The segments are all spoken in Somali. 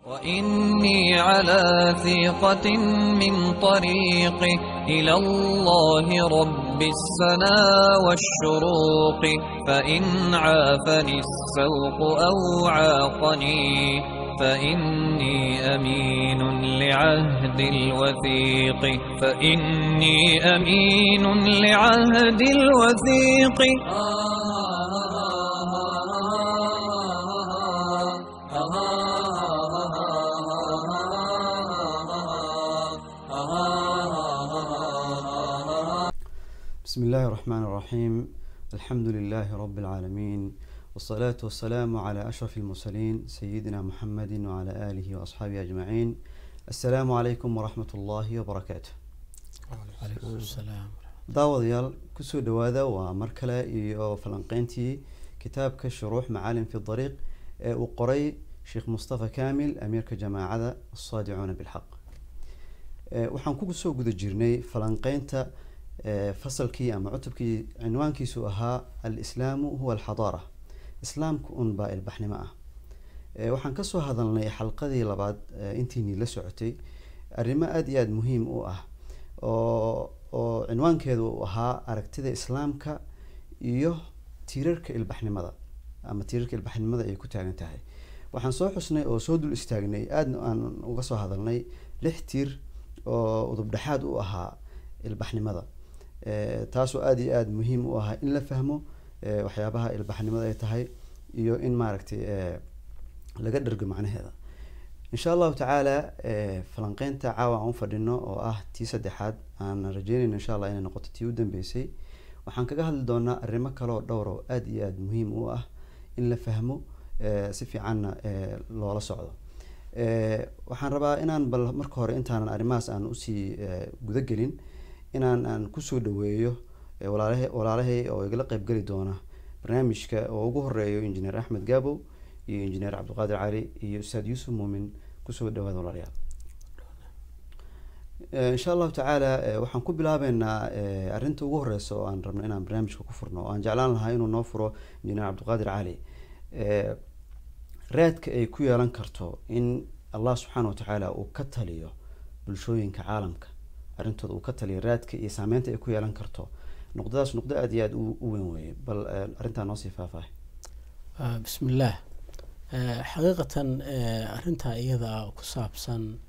وإني على ثيقة من طريقي إلى الله رب السنا والشروق فإن عافني السوق أو عاقني فإني أمين لعهد الوثيق فإني أمين لعهد الوثيق بسم الله الرحمن الرحيم الحمد لله رب العالمين والصلاة والسلام على أشرف المرسلين سيدنا محمد وعلى آله وأصحابه أجمعين السلام عليكم ورحمة الله وبركاته daawadayaal kusoo dhawaada waa mar kale iyo falanqeyntii kitaabka shuruux macaalim fi dariiq ee uu qoray sheekh mustafa kamil amiirka jamaacada asaadicuuna bilxaq waxaan kusoo guda jirnay falanqeynta fasalkii ama cutubkii cinwaankiisu ahaa alislaamu huwa alxadaara islaamku un baa ilbaxnimo ah waxaan kasoo hadalnay xalqadii labaad intiinii la socotay arrimo aada iyo aada muhiim u ah oo oo cinwaankeedu uu ahaa aragtida islaamka iyo tiirarka ilbaxnimada ama tiirarka ilbaxnimada ay ku taagan tahay waxaan soo xusnay oo soo dul istaagnay aadna aan uga soo hadalnay lix tiir oo udubdhexaad u ahaa ilbaxnimada taasoo aada iyo aada muhiim u ahaa in la fahmo waxyaabaha ilbaxnimada ay tahay iyo in maaragtay laga dhergo macnaheeda insha allahu tacaala falanqeynta caawa aan u fadhino oo ah tii saddexaad aan rajeynayno insha allah inay noqoto tii u dambeysay waxaan kaga hadli doonaa arrimo kaleoo dhowr oo aada iyo aada muhiim u ah in la fahmo si fiicanna loola socdo waxaan rabaa inaan bal marka hore intaanan arrimahaas aan usii gudagelin inaan aan kusoo dhaweeyo walaalaha walaalahay oo igala qeybgeli doona barnaamijka oo ugu horeeyo injineer axmed gabow iyo injineer cabdiqaadir cali iyo ustaad yuusuf muumin kusoo dhawaada walaalayaal insha allahu tacaala waxaan ku bilaabeynaa arrinta ugu horeysa oo aan rabno inaan barnaamijka ku furno oo aan jeclaan lahaa inuu noo furo injineer cabdiqaadir cali raadka ay ku yeelan karto in allah subxaana watacaala uu ka taliyo bulshooyinka caalamka arrintooda uu ka taliyo raadka iyo saameynta ay ku yeelan karto nuqdadaas nuqdo aada iyo aada u weyn weeye bal arrintaa noosii faahfaahay bismi illaah xaqiiqatan arrintaa iyada ku saabsan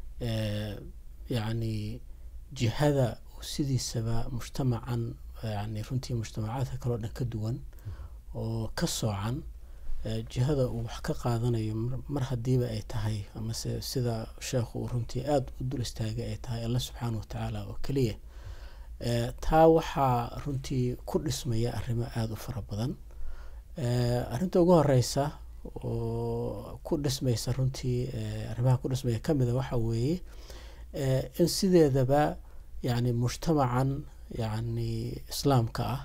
yacni jihada sidiisaba mujtamacan yani runtii mujtamacaadka kaleo dhan ka duwan oo ka soocan jihada uu wax ka qaadanayo mar hadiiba ay tahay amase sida sheekhu uu runtii aada u dul istaagay ay tahay alla subxaana watacaala oo keliya taa waxaa runtii ku dhismaya arrimo aada u fara badan arrinta ugu horeysa oo ku dhismaysa runtii arrimaha ku dhismaya kamida waxa weeye in sideedaba yani mujtamacan yani islaamka ah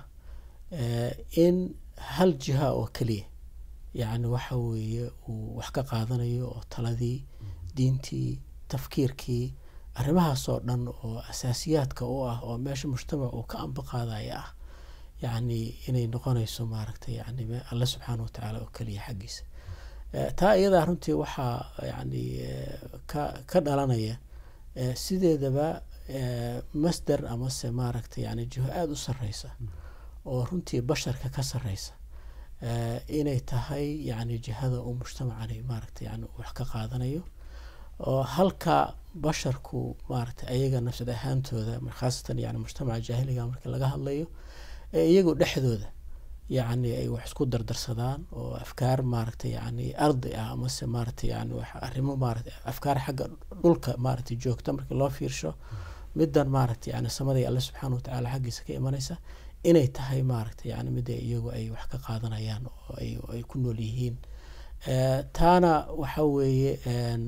in hal jiha oo keliya yani waxa weeye uu wax ka qaadanayo oo taladii diintii tafkiirkii arrimahaas oo dhan oo asaasiyaadka u ah oo meesha mujtamac uu ka ambaqaadaya ah yani inay noqonayso maaragtay yani alle subxaana watacaala oo keliya xaggiisa taa iyadaa runtii waxaa yani ka ka dhalanaya sideedaba masder amase maaragtay yani jiho aada u sareysa oo runtii basharka ka sareysa inay tahay yani jihada uu mujtamacani maaragtay yani wax ka qaadanayo oo halka basharku maaragtay ayaga nafsad ahaantooda khaasatan yani mujtamaca jaahiliga marka laga hadlayo iyagu dhexdooda yani ay wax isku dardarsadaan oo afkaar maaragtay yani ardi ah amase maaragtay yani arrimo maarata afkaar xagga dhulka maaragtay joogta markii loo fiirsho midan maaragtay yani samaday alle subxaana watacaala xaggiisa ka imanaysa inay tahay maaragtay yani mida iyagu ay wax ka qaadanayaan oo ay ku nool yihiin taana waxa weeye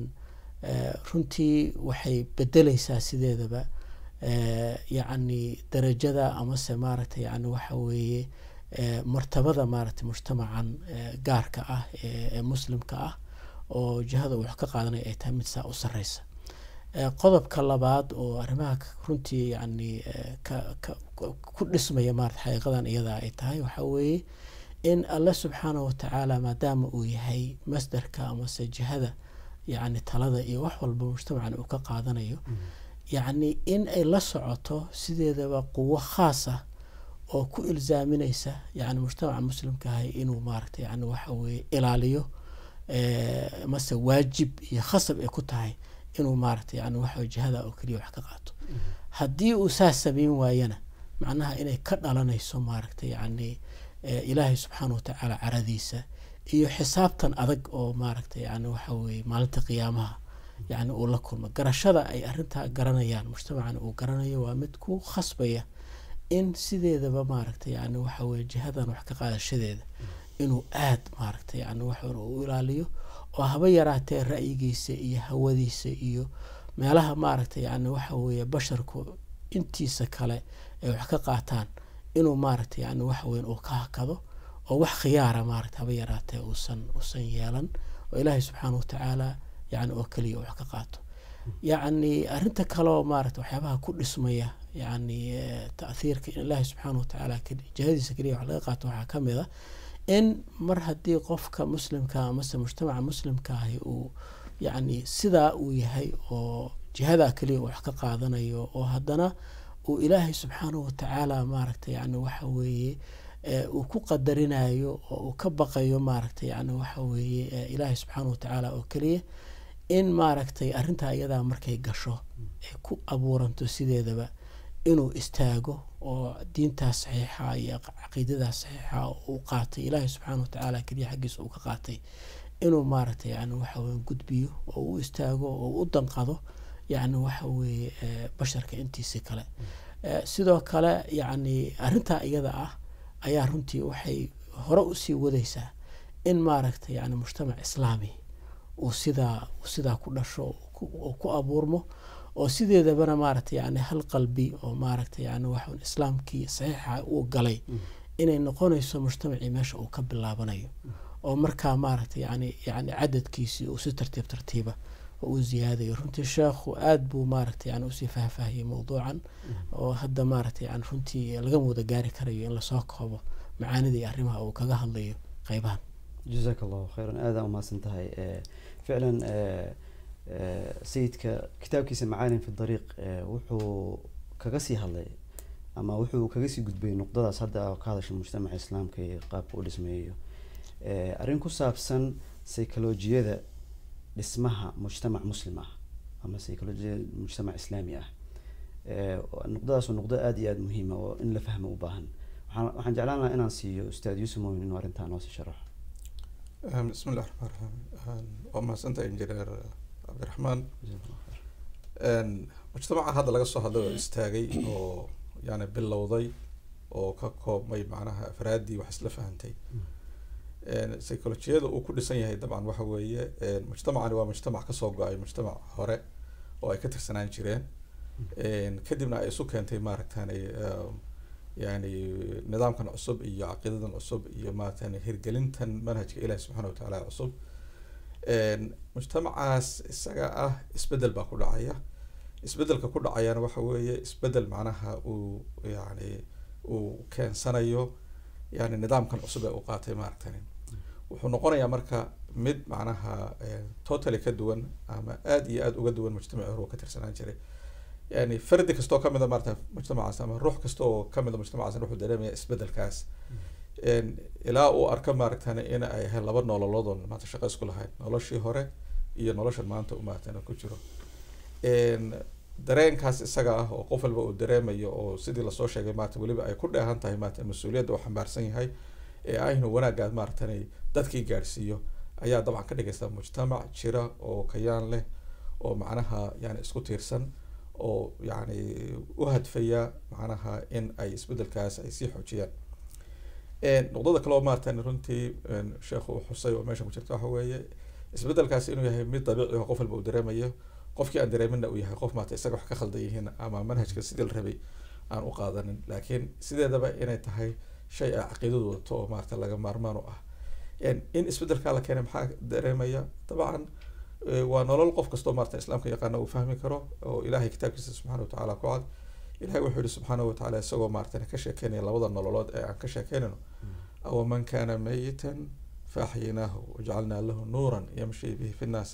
runtii waxay bedeleysaa sideedaba yacni darajada amase maaragtay yani waxa weeye martabada maaragtay mujtamacan gaarka ah ee muslimka ah oo jihada uu wax ka qaadanaya ay tahay mid saa u sareysa qodobka labaad oo arrimaha runtii yani ku dhismaya maarata xaqiiqadan iyada ay tahay waxa weeye in alle subxaanah watacaala maadaama uu yahay masdarka amase jihada yacni talada iyo wax walba mujtamacan uu ka qaadanayo yacni in ay la socoto sideedaba quwo khaas ah oo ku ilzaaminaysa yani mujtamaca muslimkaahay inuu maaragtay yani waxa weeye ilaaliyo eh, mase waajib iyo khasab ay ku tahay inuu maaragtay yani waxa jihada oo keliya wax ka qaato haddii uu saas samayn waayana macnaha inay ka dhalanayso maaragtay yani eh, ilaahay subxaana watacaala caradiisa iyo xisaabtan adag oo maaragtay yani waxa weeye maalinta qiyaamaha yani uu la kulmo garashada ay arintaa garanayaan mujtamacan uu garanayo waa mid ku khasbaya in sideedaba maaragtay yani waxa weye jihadan wax ka qaadashadeeda inuu aad maaragtay yani wax u ilaaliyo oo haba yaraatee ra'yigiisa iyo hawadiisa iyo meelaha maaragtay yani waxa weeye basharku intiisa kale ay wax ka qaataan inuu maaragtay yani waxa weyn uu ka hakado oo wax khiyaara maaragtay haba yaraatee uusan uusan yeelan oo ilaahay subxaana watacaala yani oo keliya wax ka qaato yacni arinta kaleoo maaragta waxyaabaha ku dhismaya yani eh, ta'thiirka in ilaahi subxaana watacaala keli- jihadiisa keliya wax laga qaato waxaa kamid a in mar haddii qofka muslimka amase mujtamaca muslimka ahi uu yacni sidaa uu yahay oo jihadaa keliya uu wax ka qaadanayo oo haddana uu ilaahay subxaana watacaala maaragta yani waxa weeye eh, uu ku qadarinayo oo uu ka baqayo maaragta yani waxa weeye eh, ilaahay subxaana watacaala oo keliya in maaragtay arrintaa iyadaa markay gasho ay ku abuuranto sideedaba inuu istaago oo diintaas saxiixa iyo caqiidadaas saxiixa oo uu qaatay ilaahay subxaana watacaala keliya xaggiisa uu ka qaatay inuu maaragtay yani waxa weye gudbiyo oo u istaago oo u danqado yani waxa weeye eh, basharka intiisi kale Eh, sidoo kale yani arrintaa iyada ah ayaa runtii waxay hore usii wadaysaa in maaragtay yani mujtamac islaami uu sidaa uu sidaa ku dhasho oo ku- oo ku abuurmo oo sideedabana maaragtay yani hal qalbi oo maaragtay yani waxun islaamkii saxiixa uu galay inay noqonayso mujtamacii meesha uu ka bilaabanayo oo markaa maaragtay yani yani cadadkiisii uu si tartiib tartiiba oo u ziyaadayo runtii sheekhu aad buu maaragtay yani usii faahfaahiyey mowduucan oo hadda maaragtay yani runtii lagama wada gaari karayo in lasoo koobo macaanida iyo arrimaha uu kaga hadlayo qeybahan jazaak allahu khayran aada umahadsan tahay Eh, ficlan eh, eh, sayidka kitaabkiisa macaalim fi dariiq eh, wuxuu kaga sii hadlay ama wuxuu kaga sii gudbay nuqdadaas hadda ka hadasha mujtamaca islaamka iyo qaabka u dhismeeyo Eh, arrin ku saabsan psycholojiyada dhismaha mujtamac muslim ah ama psycholojiyada mujtamac islaami ah Eh, nuqdadaas waa nuqdo aada iyo aada muhiima oo in la fahmo u baahan waxaan waxaan jeclaan lahaa inaan siiyo ustaad yuusuf moomin inuu arrintaa noo sii sharaxo Um, bismi illahi raxmaan raxiim waa mahadsantahay injineer cabdiraxmaan Een, mujtamaca hadda laga soo hadlay oo istaagay oo yani bilowday oo ka koobmay macnaha afraaddii wax isla fahantay Een, psycholojiyada uu ku dhisan yahay dabcan waxa weeye een, mujtamacani waa mujtamac kasoo go-ay mujtamac hore oo ay ka tirsanaan jireen Een, kadibna ay isu keentay maaragtani um, yani nidaamkan cusub iyo caqiidadan cusub iyo maaragtani hirgelintan manhajka ilahi subxaana watacaala cusub Een, mujtamacaas isaga ah isbedel baa ku dhacaya isbedelka ku dhacayana waxa weeye isbedel macnaha uu yani uu keensanayo yani nidaamkan cusub ee uu qaatay maaragtani wuxuu noqonayaa marka mid macnaha eh, totally ka duwan ama aad iyo aad uga duwan mujtamacii hore uu ka tirsanaan jiray yani fardi kastoo kamida maarata mujtamacaas ama ruux kasta oo kamida mujtamacaas wuxuu dareemaya isbedelkaas Een, ilaa uu arko maaragtani in ay ahayd laba nololoodon maanta shaqo isku lahayd noloshii hore iyo noloshan maanta uu maaragtani ku jiro Een, dareenkaas isaga ah oo qof walba uu dareemayo oo sidii lasoo sheegay maarata weliba ay ku dheehan tahay maarata mas-uuliyadda uu xambaarsan yahay ee ah inuu wanaaggaas maaragtani dadkii gaadhsiiyo ayaa dabcan ka dhigaysa mujtamac jira oo kayaan leh oo macnaha yani isku tiirsan oo yani u hadfaya macnaha in ay isbedelkaas ay sii xoojiyaan Een, nuqdada kale oo maaratan runtii een, sheekhu uu xusay oo meesha ku jirta waxa weeye isbedelkaas inuu yahay mid dabiici oo qof walba uu dareemayo qofkii aan dareeminna uu yahay qof maarata isaga wax ka khaldan yihiin ama manhajka sidii la rabay aan u qaadanin laakiin sideedaba inay tahay shay ay caqiidadu wadato oo maarata laga maarmaan u ah Een, in isbedelkaa la keenay maxaa dareemaya dabcan eh, waa nolol qof kastoo maarata islaamka yaqaana uu fahmi karo oo ilaahay kitaabkiisa subxaana watacaala ku cad ilahay wuxuu yihi subxaana watacaala isagoo maaratan ka sheekeynaya labada nololood ee aan ka sheekeynayno awaman kana mayitan faaxyinaahu wajacalnaa lahu nuuran yamshi bihi fi nnaasi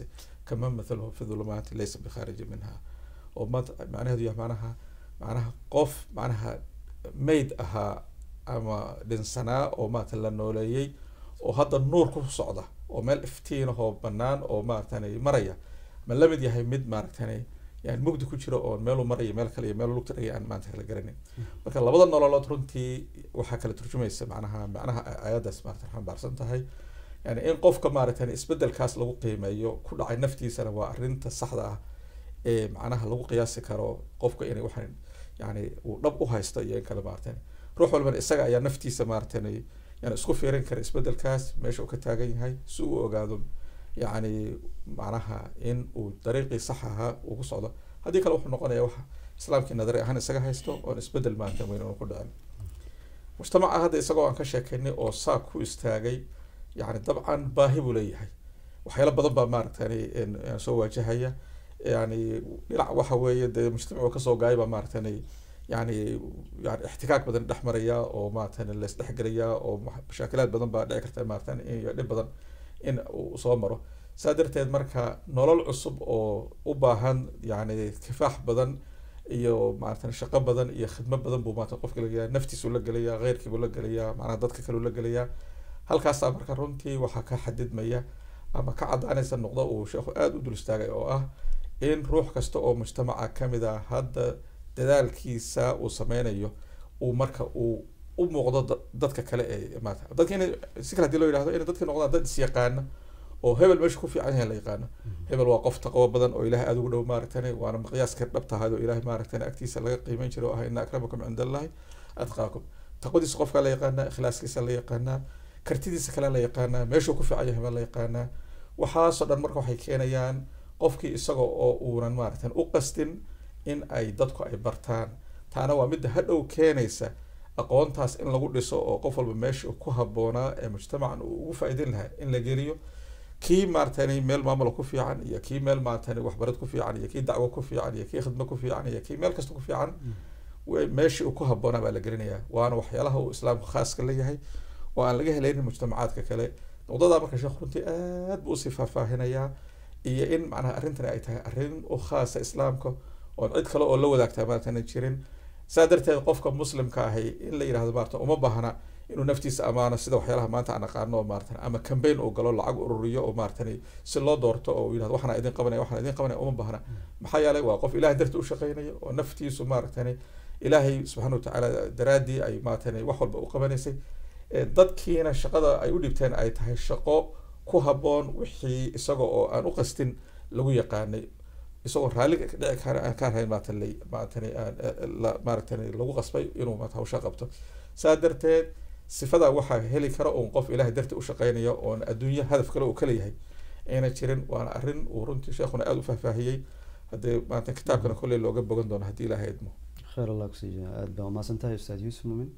kama mathaluhu fi dhulumaati laysa bikhaariji minha oo maanta macnaheedu yahay macnaha macnaha qof macnaha mayd ahaa ama dhinsanaa oo maarata la nooleeyey oo hadda nuur ku socda oo meel iftiinahoo banaan oo maaratani maraya ma la mid yahay mid maaratani yani mugdi ku jiro oo meeluu maraya meel kale iyo meel lugta dhagay aan maanta kala garanin marka labada nololood runtii waxaa kala turjumaysa macnaha macnaha ayadaas maarata xambaarsan tahay yani in qofka maaratan isbedelkaas lagu qiimeeyo ku dhacay naftiisana waa arinta saxda ah ee macnaha lagu qiyaasi karo qofka inay waxaan yani uu dhab u haysto iyo in kale maaratan ruux walbana isaga ayaa naftiisa maaratan yani isku fiirin kara isbedelkaas meesha uu ka taagan yahay si uu ogaado yani macnaha in uu dariiqii sax ahaa uu ku socdo haddii kale wuxuu noqonaya waxa islaamkii nadari ahaan isaga haysto oon isbedel maaratan weyn unu ku dhicin mujtamaca hadda isagoo aan ka sheekaynay oo saa ku istaagay yani dabcan baahi buu leeyahay waxyaalo badan baa maaragtani soo waajahaya yani dhinac waxa weeye dee mujtamacu kasoo gaayay baa maaragtani yani yani ixtikaak badan dhex maraya oo maaratan laisdhexgelaya oo mashaakilaad badan baa dhici karta maaratan iyo dhib badan in uu soo maro saa darteed marka nolol cusub oo u baahan yani kifaax badan iyo maaratan shaqo badan iyo khidmo badan buu maarata qofka lagelayaa naftiisuu la gelayaa keyrkiibuu la gelayaa macnaha dadka kaleu la gelayaa halkaasaa marka runtii waxaa ka xadidmaya ama ka cadaanaysa noqdo uu sheekhu aada u dul istaagay oo ah in ruux kasta oo mujtamaca kamid ah hadda dadaalkiisa uu sameynayo uu marka uu u muuqdo dadka kale ee maata dadka in si kale hadii loo yidhahdo inay dadka noqdaan dad isyaqaana oo hebel meesha ku fiican yahay la yaqaano hebel waa qof taqwo badan oo ilahay aada ugu dhow maaragtani waana miqyaaska dhabtahayd oo ilahay maaragtani agtiisa laga qiimeyn jiray oo ah ina akramakum cinda allahi atqaakum taqwadiisa qofka la yaqaanaa ikhlaaskiisa la yaqaanaa kartidiisa kale la yaqaanaa meeshuu ku fiican yahay baa la yaqaanaa waxaasoo dhan marka waxay keenayaan qofkii isaga oo uunan maaragtan u qastin in ay dadku ay bartaan taana waa midda hadhow keenaysa aqoontaas in lagu dhiso oo qof walba meesha ku habboonaa ee mujtamacan uu ugu faa'iideyn lahaa in la geliyo kii maaratani meel maamula ku fiican iyo kii meel maaratani waxbarad ku fiican iyo kii dacwo ku fiican iyo kii khidmo ku fiican iyo kii meel kasta ku fiican meeshii uu ku habboonaa baa la gelinayaa waana waxyaalaha uu islaamku khaaska leeyahay oo aan laga helaynin mujtamacaadka kale noqdadaa marka sheekh runtii aad buu usii faahfaahinayaa iyo in macnaha arrintani ay tahay arrin u khaasa islaamka oon cid kale oo la wadaagtaa maaratan jirin saa darteed qofka muslimka ahi in la yidhahdo maarata uma baahna inuu naftiisa amaano sida waxyaalaha maanta aan aqaano maaratan ama cambaign uu galo lacag ururiyo oo maaratani si loo doorto oo yidhahdo waxana idin qabanaya waxana idin qabanaya uma baahna maxaa yeelay waa qof ilahay darti u shaqeynaya oo naftiisu maaratani ilaahay subxaana watacaala daraaddii ay maaratani wax walba u qabanaysay dadkiina shaqada ay u dhibteen ay tahay shaqo ku habboon wixii isaga oo aan u qastin lagu yaqaanay isagoo raalli dhici kara aan ka rahayn maaratan maaratani maaratani lagu qasbay inuu maarata hawsha qabto saa darteed sifadaa waxaa heli kara uun qof ilahay darti u shaqeynaya oon adduunyo hadaf kale uu kaleyahay ayna jirin waana arrin uu runtii sheekhuna aada u faahfaahiyey haddee maarata kitaabkana kolley looga bogan doono haddii ilaahay idmo khayr allah kusiiya aada baa umaasan tahay ustaad yuusuf mumin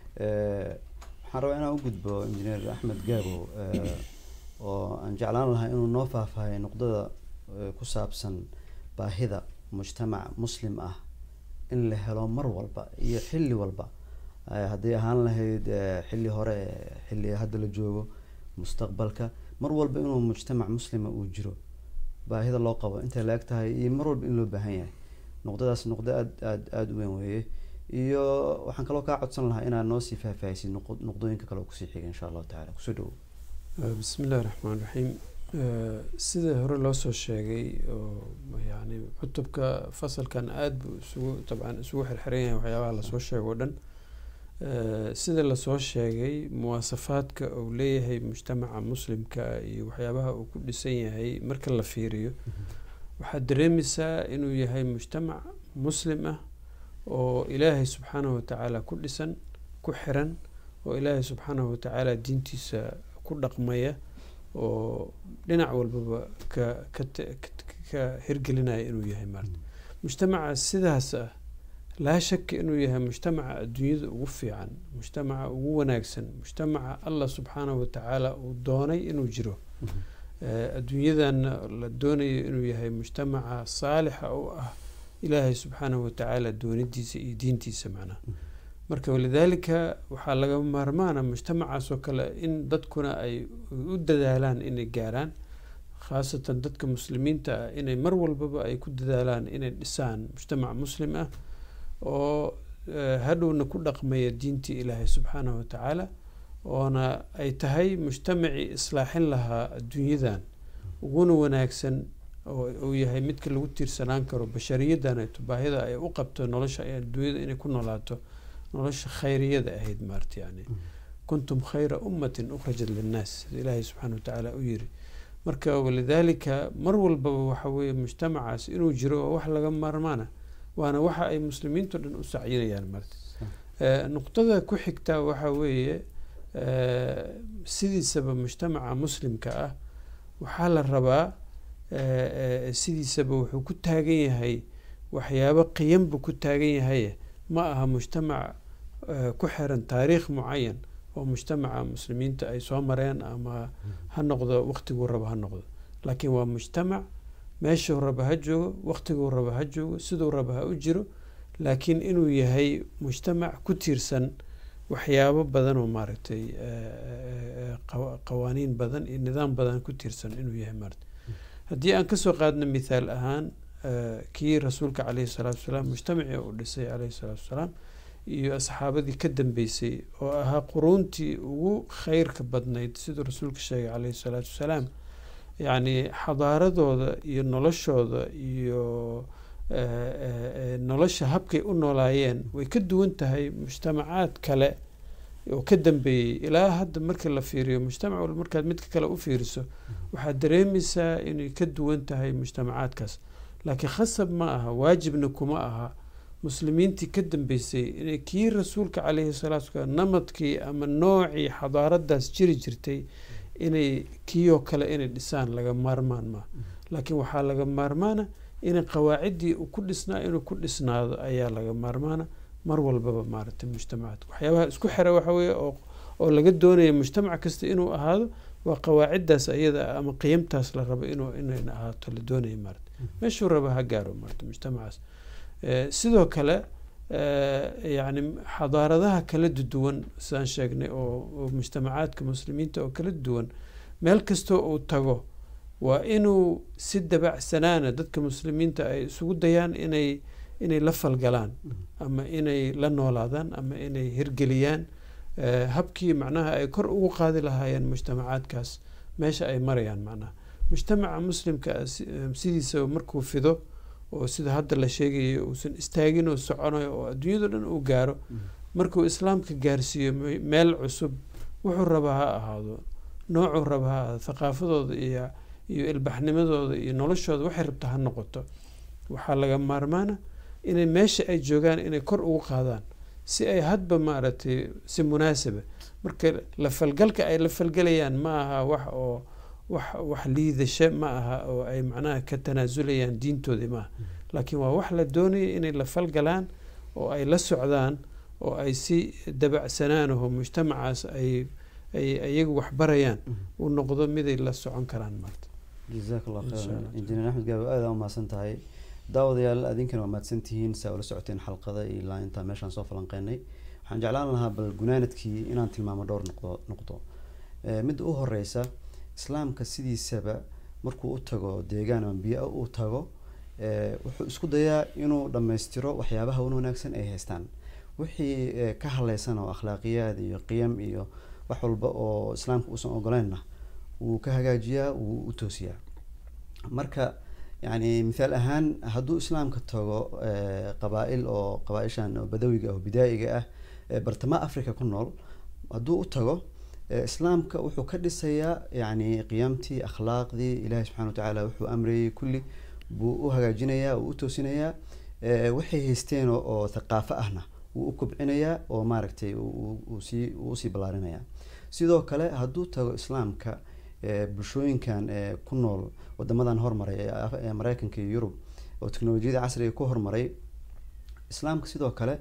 waxaan rabaa inaan u gudbo injineer axmed gaabo oo aan jeclaan lahaa inuu noo faahfaahay nuqdada ku saabsan baahida mujtamac muslim ah in la helo mar walba iyo xilli walba hadday ahaan lahayd xilli hore xilli hadda la joogo mustaqbalka mar walba inuu mujtamac muslima uu jiro baahida loo qabo intay la eg tahay iyo mar walba in loo baahan yahay nuqdadaas nuqdo aad aad aada u weyn weeye iyo waxaan kaloo kaa codsan lahaa inaad noo sii faahfaahisid nuqdooyinka kale oo kusii xiga insha allahu tacala kusoo dhawow bismi illahi raxmaan raxiim sida hore loo soo sheegay oo yani cutubka fasalkan aada buu isugu dabcan isugu xirxiran yahay waxyaabaha lasoo sheego o dhan sida lasoo sheegay muwaasafaadka uu leeyahay mujtamaca muslimka iyo waxyaabaha uu ku dhisan yahay marka la fiiriyo waxaad dareemaysaa inuu yahay mujtamac muslim ah oo ilaahay subxaanahu watacaala ku dhisan ku xiran oo ilaahay subxaanahu watacaala diintiisa ku dhaqmaya oo dhinac walbaba ka ka ka hirgelinaya inuu yahay maarta mujtamaca sidaas ah laa shaka inuu yahay mujtamaca adduunyada ugu fiican mujtamaca ugu wanaagsan mujtamaca allah subxaanahu watacaala uu doonay inuu jiro adduunyadana la doonayo inuu yahay mujtamaca saalixa u ah ilaahay subxaanahu watacaala doonidiisa iyo diintiisa macnaha marka walidaalika waxaa laga maarmaana mujtamacaas oo kale in dadkuna ay u dadaalaan inay gaaraan khaasatan dadka muslimiinta ah inay mar walbaba ay ku dadaalaan inay dhisaan mujtamac muslim ah oo hadhowna ku dhaqmaya diintii ilaahay subxaanahu watacaala oona ay tahay mujtamacii islaaxin lahaa adduunyadan uguna wanaagsan oo uu yahay midka lagu tiirsanaan karo bashariyadan ay baahida ay u qabto nolosha adduunyada inay ku noolaato nolosha khayriyada ahayd maarta yani kuntum khayra ummatin ukhrajat linnaas sida ilaahay subxaana watacaala u yiri marka walidaalika mar walbaba waxa weeye mujtamacaas inuu jiro oo wax laga maarmaana waana waxa ay muslimiinto dhan u sacyinayaan marta nuqtada ku xigta waxa weeye sidiisaba mujtamaca muslimka ah waxaa la rabaa sidiisaba wuxuu ku taagan yahay waxyaabo qiyan buu ku taagan yahay ma aha mujtamac ku xiran taariikh mucayan oo mujtamaca muslimiinta ay soo mareen ama ha noqdo waqtiguu raba ha noqdo laakiin waa mujtamac meeshuu raba ha joogo waqtiguu raba ha joogo siduu raba ha u jiro laakiin inuu yahay mujtamac ku tiirsan waxyaabo badan oo maaragtay qawaaniin badan iyo nidaam badan ku tiirsan inuu yahay maarata haddii aan kasoo qaadno mithaal ahaan kii rasuulka caleyhi salaatu wasalaam mujtamacii uu dhisay caleyhi salaatu wasalaam iyo asxaabadii ka dambeysay oo ahaa quruuntii ugu kheyrka badnayd siduu rasuulka sheegay caleyhi salaatu wasalaam yacni xadaaradooda iyo noloshooda iyo nolosha habkay u noolaayeen way ka duwan tahay mujtamacaad kale oo ka dambeeyey ilaa hadda markii la fiiriyo mujtamac walba markaad midka kale u fiiriso waxaad dareemaysaa inay ka duwan tahay mujtamacaadkaas laakiin khasab ma aha waajibna kuma aha muslimiintii ka dambeysay inay kii rasuulka caleyhi salaatu wasalaam namadkii ama noocii xadaaradaas jiri jirtay inay kiioo kale inay dhisaan laga maarmaan maa laakiin waxaa laga maarmaana inay qawaaciddii uu ku dhisnaa inuu ku dhisnaado ayaa laga maarmaana mar walbaba maaragtay mujtamacaadka waxyaabaha isku xira waxa weeye oo oo laga doonaya mujtamac kasta inuu ahaado waa qawaaciddaas ayada ama qiyamtaas la rabo inuu inayna ahaato la doonaya maarata meeshuu raba ha gaaro maarata mujtamacaas sidoo kale yacni xadaaradaha kala duwan sidaan sheegnay oo mujtamacaadka muslimiinta oo kala duwan meel kastoo uu tago waa inuu si dabacsanaana dadka muslimiinta ay isugu dayaan inay inay la falgalaan ama inay la noolaadaan ama inay hirgeliyaan habkii macnaha ay kor ugu qaadi lahaayeen mujtamacaadkaas meesha ay marayaan macnaha mujtamaca muslimka sidiisa markuu fido oo sida hadda la sheegayo uusan istaagin oo soconayo oo adduunyado dhan uu gaaro markuu islaamka gaarsiiyo meel cusub wuxuu rabaa ha ahaado noocuu raba ha ahaado thaqaafadooda iyo iyo ilbaxnimadooda iyo noloshooda waxay rabta ha noqoto waxaa laga maarmaana inay meesha ay joogaan inay kor ugu qaadaan si ay hadba maaragtay si munaasaba marka la falgalka ay la falgalayaan ma aha wax oo wax wax liidasho ma aha oo ay macnaha ka tanaasulayaan diintoodii maaha laakiin waa wax la doonaya inay la falgalaan oo ay la socdaan oo ay si dabacsanaanaho mujtamacaas ay ay iyagu waxbarayaan uu noqdo miday la socon karaan maarta jazaak allah khayran injineer axmed gaabo aada u mahadsan tahay daawadayaal adinkana waa mahadsantihiin saa ula socoteen xalqada ilaa intaa meeshaan soo falanqeynay waxaan jeclaan lahaa bal gunaanadkii inaan tilmaamo dhowr noqdo noqdo midda u horeysa islaamka sidiisaba markuu u tago deegaan ama biyo u tago wuxuu isku dayaa inuu dhammaystiro waxyaabaha un wanaagsan ay haystaan wixii ka hadleysan oo akhlaaqiyaad iyo qiyam iyo wax walba oo islaamka uusan ogoleynna wuu ka hagaajiyaa wuu u toosiyaa marka yani mithaal ahaan hadduu islaamka tago qabaa-il oo qabaa-ishan oo badawiga ah oo bidaa'iga ah bartamaha africa ku nool hadduu u tago islaamka wuxuu ka dhisayaa yani qiyamtii akhlaaqdii ilahi subxana wa tacaala wuxuu amrayay kulli buu u hagaajinayaa uu u toosinayaa waxay haysteen oo thaqaafo ahna wuu u kobcinayaa oo maaragtay sii uu usii ballaarinayaa sidoo kale hadduu tago islaamka bulshooyinkan ku nool wadamadan hormaray ee mareykanka iyo yurub oo teknolojiyada casriga ku hormaray islaamka sidoo kale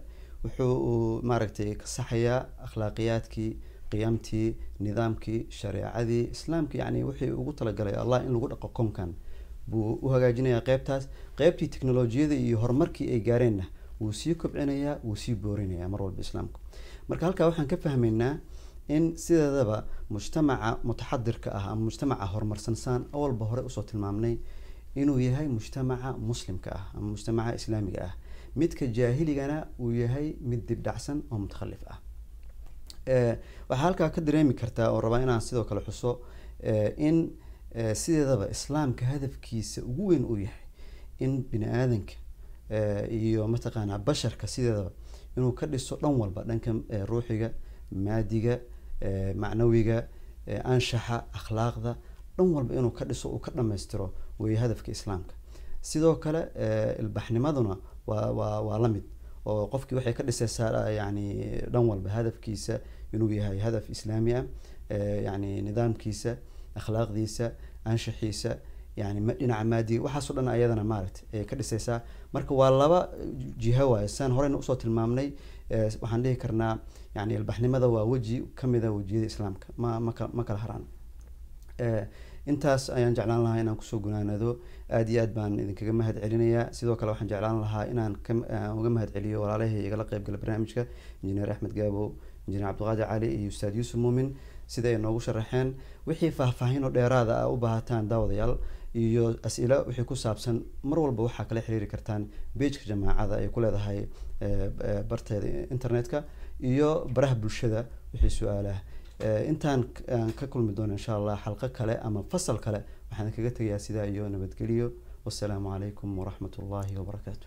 wuxuu maaragtay ka saxayaa akhlaaqiyaadkii qiyamtii nidaamkii shareecadii islaamka yani wixii ugu talagalay allah in lagu dhaqo koonkan buu u hagaajinayaa qeybtaas qeybtii teknolojiyada iyo horumarkii ay gaareenna wuu sii kobcinayaa wuu sii boorinayaa mar walba islaamku marka halkaa waxaan ka fahmaynaa in sideedaba mujtamaca mutaxadirka ah ama mujtamaca horumarsan saan awalba hore usoo tilmaamnay inuu yahay mujtamaca muslimka ah ama mujtamaca islaamiga ah midka jaahiligana uu yahay mid dibdhacsan oo mutakhalif ah Eh, waxaa halkaa ka dareemi kartaa oo rabaa inaan sidoo kale xuso eh, in eh, sideedaba islaamka hadafkiisa ugu weyn uu yahay in bini aadanka eh, iyo mataqaanaa basharka sideedaba inuu ka dhiso dhan walba dhanka eh, ruuxiga maadiga eh, macnawiga eh, anshaxa akhlaaqda dhan walba inuu ka dhiso uu ka dhammaystiro weeye hadafka islaamka sidoo kale eh, ilbaxnimaduna waa waa waa la mid oo qofkii waxay ka dhisaysaa yani dhan walba hadafkiisa inuu yahay hadaf islaami ah eh, yani nidaamkiisa akhlaaqdiisa anshaxiisa yani ma- dhinaca maadiga waxaasoo dhan ayadana maaragtay ay ka dhisaysaa marka waa laba jiho waaye saan horeyna usoo tilmaamnay eh, waxaan dhihi karnaa yani ilbaxnimada waa weji kamida wejiyada islaamka ma ma kala ma kala haraan Eh, intaas ayaan jeclaan lahaa inaan kusoo gunaanado aad iyo aad baan idinkaga mahad celinayaa sidoo kale waxaan jeclaan lahaa inaan ka aan uga mahad celiyo walaalahii igala qayb gala barnaamijka injineer axmed gaabo injineer cabdiqaadir cali iyo ustaad yuusuf muumin sida ay noogu sharaxeen wixii faahfaahin oo dheeraada ah u baahataan daawadayaal iyo as-ilo wixii ku saabsan mar walba waxaa kala xiriiri kartaan bejka jamaacada ay ku leedahay eh, eh, barteeda internetka iyo baraha bulshada wixii su-aalaha Eh, intaan k- aan ka kulmi doono insha allah xalqo kale ama fasal kale waxaan kaga tegayaa sidaa iyo nabadgelyo wasalaamu calaykum waraxmat ullaahi wabarakaatu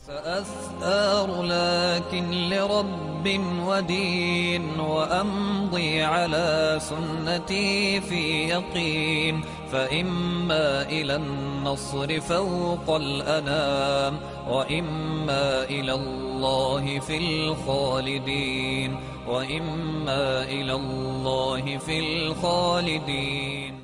سأثار لكن لرب ودين وأمضي على سنتي في يقين فإما إلى النصر فوق الأنام وإما إلى الله في الخالدين وإما إلى الله في الخالدين